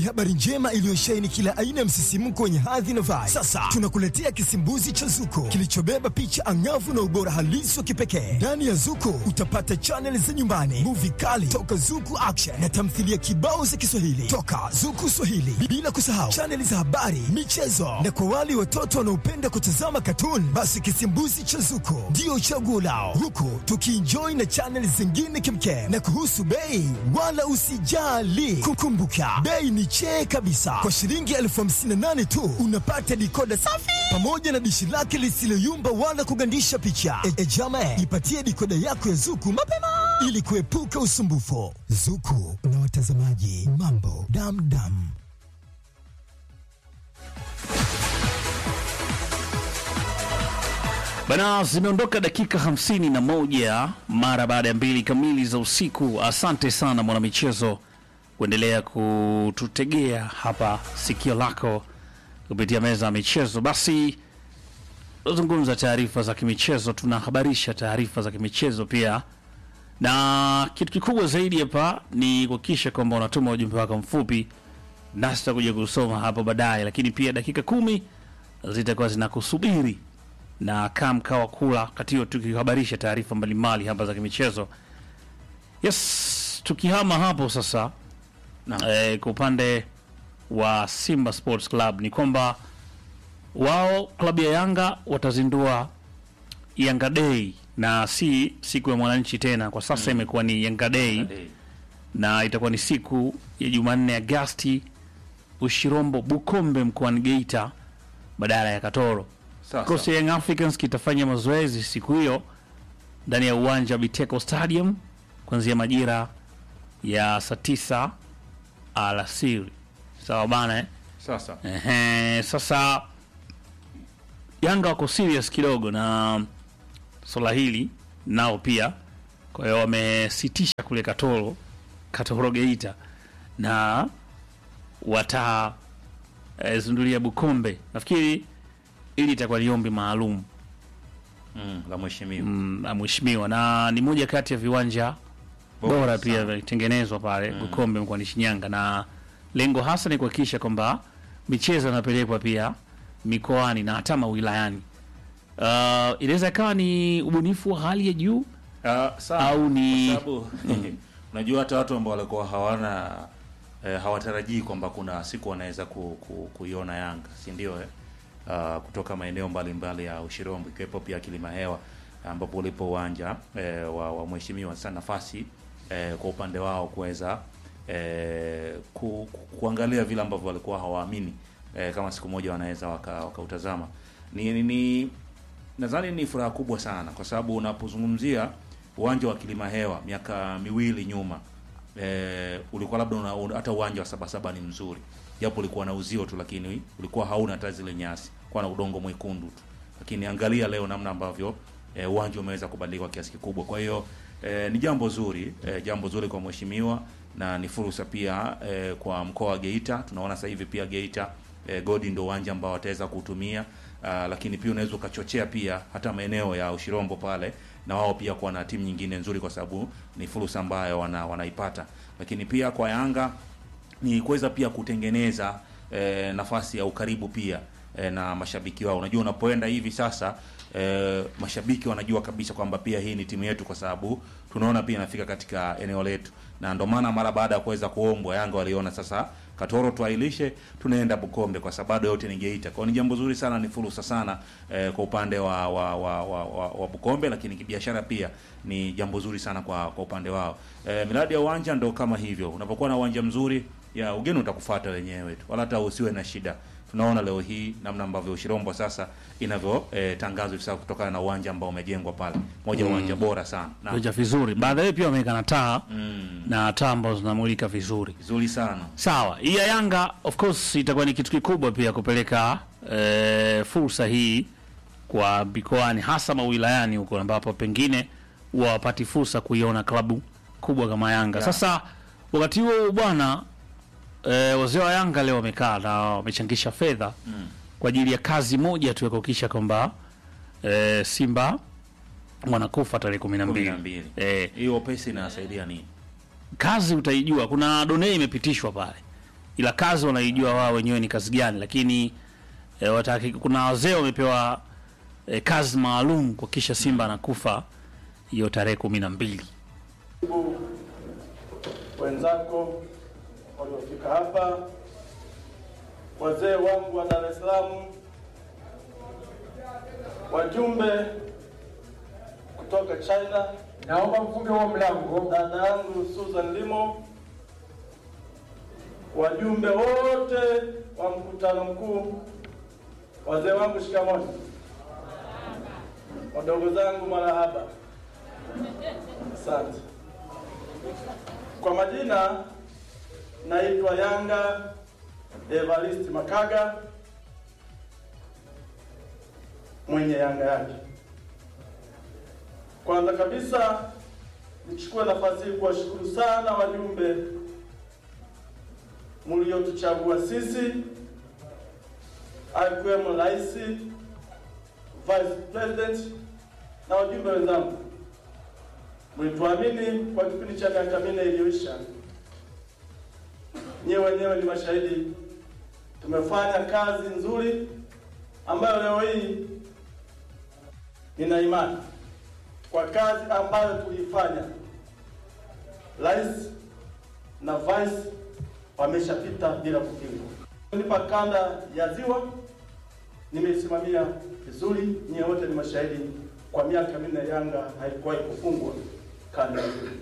habari njema iliyosheheni kila aina ya msisimko wenye hadhi na vibe. Sasa tunakuletea kisimbuzi cha Zuko kilichobeba picha angavu na ubora halisi wa kipekee. Ndani ya Zuko utapata chaneli za nyumbani, muvi kali toka Zuku Action na tamthilia kibao za Kiswahili toka Zuku Swahili, bila kusahau chaneli za habari, michezo na kwa wale watoto wanaopenda kutazama katuni, basi kisimbuzi cha Zuko ndio chaguo lao, huku tukienjoy na chaneli zingine kimkem. Na kuhusu bei, wala usijali, kukumbuka bei ni chee kabisa. Kwa shilingi elfu hamsini na nane tu unapata dikoda safi pamoja na dishi lake lisiloyumba wala kugandisha picha. E, e jama, ipatie dikoda yako ya Zuku mapema ili kuepuka usumbufu. Zuku na watazamaji, mambo damdam. Bana, zimeondoka dakika hamsini na moja mara baada ya mbili kamili za usiku. Asante sana mwanamichezo kuendelea kututegea hapa sikio lako kupitia meza ya michezo. Basi tunazungumza taarifa za kimichezo, tunahabarisha taarifa za kimichezo pia, na kitu kikubwa zaidi hapa ni kuhakikisha kwamba unatuma ujumbe wako mfupi, nasi tutakuja kusoma hapo baadaye, lakini pia dakika kumi zitakuwa zinakusubiri na kaa mkao wa kula kati hiyo tukihabarisha taarifa mbalimbali hapa za kimichezo. Yes, tukihama hapo sasa eh, kwa upande wa Simba Sports Club ni kwamba wao klabu ya Yanga watazindua Yanga Day na si siku ya mwananchi tena, kwa sasa imekuwa ni Yanga Day na itakuwa ni siku ya Jumanne Agasti Ushirombo Bukombe mkoani Geita badala ya Katoro. Kikosi cha Young Africans kitafanya mazoezi siku hiyo ndani ya uwanja wa Biteko Stadium kuanzia majira ya saa tisa alasiri. Sawa bana eh? Sasa Ehe, sasa Yanga wako serious kidogo na swala hili nao pia, kwa hiyo wamesitisha kule Katoro, Katoro Geita na wata eh, zundulia Bukombe. Nafikiri ili itakuwa ni ombi maalum mm, la mheshimiwa mm, la mheshimiwa na ni moja kati ya viwanja Bora bora pia sana. vilitengenezwa pale Bukombe mkoani Shinyanga, na lengo hasa ni kuhakikisha kwamba michezo inapelekwa pia mikoani na hata mawilayani. Uh, inaweza ikawa ni ubunifu wa hali ya juu Ah, sana. Au ni- Kwa sababu unajua hata watu ambao walikuwa hawana eh, hawatarajii kwamba kuna siku wanaweza ku, ku, kuiona Yanga si ndio eh? Ah, kutoka maeneo mbalimbali ya Ushirombo ikiwepo pia Kilima Hewa ambapo ulipo uwanja eh, wa, wa mheshimiwa sana nafasi eh, kwa upande wao kuweza eh, ku, ku, kuangalia vile ambavyo walikuwa hawaamini eh, kama siku moja wanaweza waka- wakautazama ni, ni, ni nadhani ni furaha kubwa sana kwa sababu unapozungumzia uwanja wa Kilima Hewa miaka miwili nyuma e, ulikuwa labda una, una, hata uwanja wa Sabasaba ni mzuri japo ulikuwa na uzio tu, lakini ulikuwa hauna hata zile nyasi, kwa na udongo mwekundu tu, lakini angalia leo namna ambavyo e, uwanja umeweza kubadilika kwa kiasi kikubwa. Kwa hiyo e, ni jambo zuri e, jambo zuri kwa mheshimiwa na ni fursa pia e, kwa mkoa wa Geita. Tunaona sasa hivi pia Geita e, Godi ndio uwanja ambao wataweza kuutumia. Ah, lakini pia unaweza ukachochea pia hata maeneo ya Ushirombo pale na wao pia kuwa na timu nyingine nzuri, kwa sababu ni fursa ambayo wana, wanaipata. Lakini pia kwa Yanga ni kuweza pia kutengeneza eh, nafasi ya ukaribu pia eh, na mashabiki wao. Unajua, unapoenda hivi sasa eh, mashabiki wanajua kabisa kwamba pia hii ni timu yetu, kwa sababu tunaona pia inafika katika eneo letu, na ndio maana mara baada ya kuweza kuombwa Yanga waliona sasa Katoro tuailishe, tunaenda Bukombe kwa sababu yote ni Geita. Kwa hiyo ni jambo zuri sana, ni fursa sana eh, kwa upande wa wa, wa, wa, wa, wa Bukombe, lakini kibiashara pia ni jambo zuri sana kwa kwa upande wao. Eh, miradi ya uwanja ndo kama hivyo, unapokuwa na uwanja mzuri ya ugeni utakufuata wenyewe tu, wala hata usiwe na shida. Tunaona leo hii namna ambavyo Ushirombo sasa inavyo eh, tangazwa hivi sasa kutokana na uwanja ambao umejengwa pale, moja ya uwanja bora sana na viwanja vizuri. Baadaye pia wameweka na taa mm, na taa ambazo zinamulika vizuri. vizuri sana Sawa, hii ya Yanga of course itakuwa ni kitu kikubwa pia kupeleka eh, fursa hii kwa mikoani hasa mawilayani huko ambapo pengine huwa wapati fursa kuiona klabu kubwa kama Yanga. Yeah. Sasa wakati huo bwana eh, wazee wa Yanga leo wamekaa na wamechangisha fedha mm. kwa ajili ya kazi moja tu ya kuhakikisha kwamba eh, Simba wanakufa tarehe kumi na kumi mbili. na mbili. Eh, Hiyo pesa inasaidia nini? kazi utaijua. Kuna donei imepitishwa pale ila kazi wanaijua wao wenyewe ni kazi gani, lakini e, wataki, kuna wazee wamepewa e, kazi maalum kuhakikisha Simba anakufa hiyo tarehe kumi na mbili. Ndugu wenzako waliofika hapa, wazee wangu wa Dar es Salaam, wajumbe kutoka China, Naomba mfunge huo mlango. dada yangu Susan Limo, wajumbe wote wa mkutano mkuu, wazee wangu shikamoni, wadogo zangu marahaba, asante. Kwa majina naitwa Yanga Evarist Makaga, mwenye Yanga yake. Kwanza kabisa nichukue nafasi hii kuwashukuru sana wajumbe mliotuchagua sisi, akiwemo Rais, Vice President na wajumbe wenzangu. Mlituamini kwa kipindi cha miaka minne iliyoisha. Nyewe wenyewe ni mashahidi, tumefanya kazi nzuri ambayo leo hii nina imani kwa kazi ambayo tuliifanya, rais na vice wameshapita bila kupingwa. Nipa kanda ya Ziwa nimeisimamia vizuri, nyie wote ni mashahidi. Kwa miaka minne Yanga haikuwahi kufungwa kanda ya Ziwa.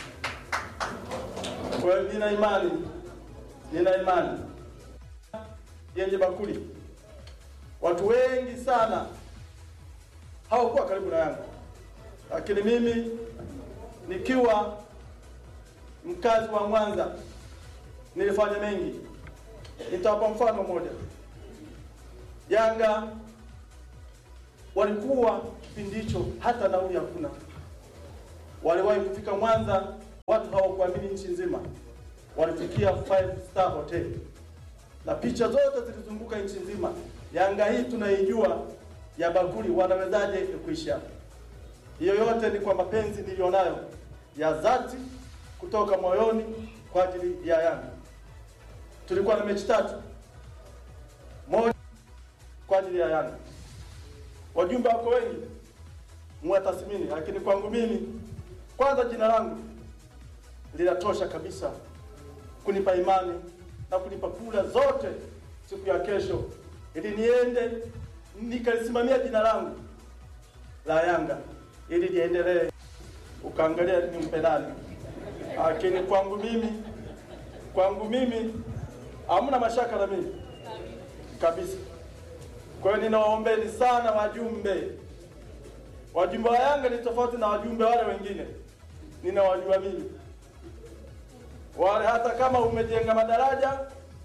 Kwa hiyo nina imani, nina imani yenye bakuli. Watu wengi sana hawakuwa karibu na Yanga lakini mimi nikiwa mkazi wa Mwanza nilifanya mengi. Nitawapa mfano mmoja. Yanga walikuwa kipindi hicho hata nauli hakuna, waliwahi kufika Mwanza, watu hawakuamini nchi nzima, walifikia five star hotel na picha zote zilizunguka nchi nzima. Yanga hii tunaijua ya bakuli, wanawezaje kuisha hiyo yote ni kwa mapenzi niliyonayo ya dhati kutoka moyoni kwa ajili ya Yanga. Tulikuwa na mechi tatu, moja kwa ajili ya Yanga. Wajumbe wako wengi mwatathmini, lakini kwangu mimi, kwanza jina langu linatosha kabisa kunipa imani na kunipa kula zote siku ya kesho, ili niende nikalisimamia jina langu la Yanga ili liendelee. Ukaangalia ni mpendani, lakini kwangu mimi, kwangu mimi hamna mashaka na mimi kabisa. Kwa hiyo ninawaombeni sana wajumbe. Wajumbe wa Yanga ni tofauti na wajumbe wale wengine, ninawajua mimi wale. Hata kama umejenga madaraja,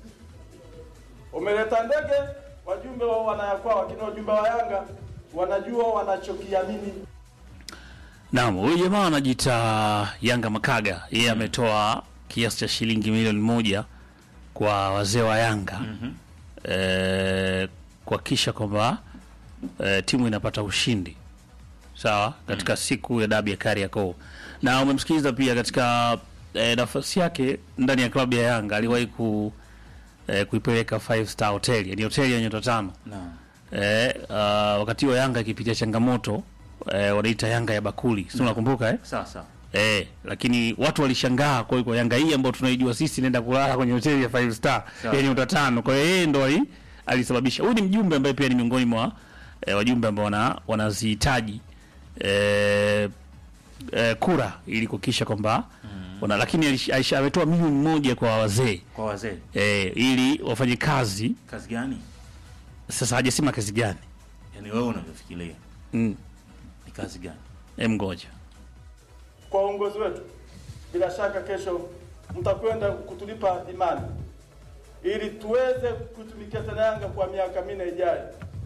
umeleta ndege, wajumbe wao wanayakwao, lakini wajumbe wa Yanga wanajua wanachokiamini. Naam, huyu jamaa anajiita Yanga Makaga, yeye ametoa kiasi cha shilingi milioni moja kwa wazee wa Yanga mm kuhakikisha kwamba e, timu inapata ushindi sawa katika siku ya dabi ya Kariakoo, na umemsikiliza pia katika e, nafasi yake ndani ya klabu ya Yanga aliwahi ku, e, kuipeleka five star hotel, yani hoteli ya nyota tano Naam. e, uh, wakati wa Yanga ikipitia changamoto e, wanaita Yanga ya bakuli, si unakumbuka eh? Sasa Eh, lakini watu walishangaa kwa hiyo Yanga hii ambayo tunaijua sisi inaenda kulala kwenye hoteli ya five star Sawa. yenye nyota tano. Kwa hiyo yeye ndo ali, alisababisha. Huyu ni mjumbe ambaye pia ni miongoni mwa eh, wajumbe ambao wana wanazihitaji eh, eh, kura ili kuhakikisha kwamba wana, lakini alish- alish- ametoa milioni moja kwa wazee kwa wazee, eh, ili wafanye kazi. kazi gani? Sasa hajasema kazi gani. Yaani wewe unavyofikiria Mm, ni kazi gani? em ngoja. kwa uongozi wetu. Bila shaka kesho mtakwenda kutulipa imani ili tuweze kutumikia tena Yanga kwa miaka minne ijayo.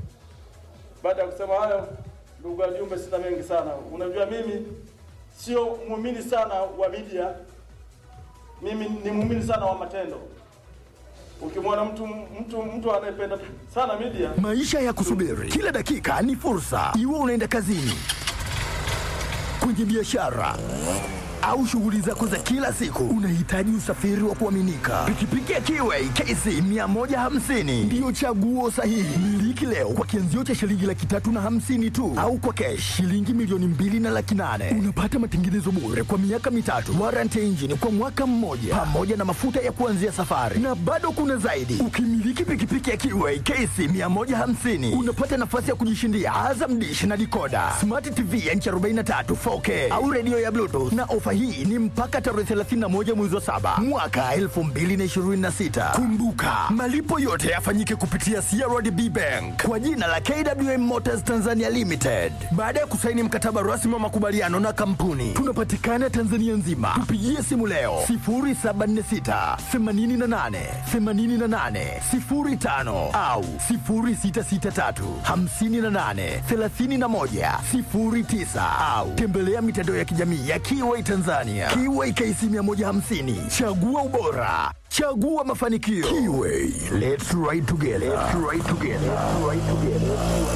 Baada ya kusema hayo, ndugu wajumbe, sina mengi sana. Unajua mimi sio muumini sana wa media, mimi ni muumini sana wa matendo. Ukimwona mtu mtu mtu anayependa sana media Maisha ya kusubiri kila dakika ni fursa, iwe unaenda kazini, kwenye biashara au shughuli zako za kila siku, unahitaji usafiri wa kuaminika. Pikipiki ya Kiway KC 150 ndiyo chaguo sahihi. Miliki leo kwa kianzio cha shilingi laki tatu na hamsini tu, au kwa kesh shilingi milioni mbili na laki nane. Unapata matengenezo bure kwa miaka mitatu, warranty engine kwa mwaka mmoja, pamoja na mafuta ya kuanzia safari, na bado kuna zaidi. Ukimiliki pikipiki ya Kiway KC 150 unapata nafasi ya kujishindia Azam Dish na dikoda, smart TV ya inchi 43 4K au redio ya Bluetooth, na ofa hii ni mpaka tarehe 31 mwezi wa saba mwaka 2026. Kumbuka, malipo yote yafanyike kupitia CRDB Bank kwa jina la KWM Motors Tanzania Limited. Baada ya kusaini mkataba rasmi wa makubaliano na kampuni, tunapatikana Tanzania nzima. Tupigie simu leo 0746 88 88 05 au 0663 58 31 09 au tembelea mitandao ya kijamii ya Kiway Tanzania. Kiway KC 150, chagua ubora, chagua mafanikio. Kiway, let's ride together. Let's ride together. Let's ride together.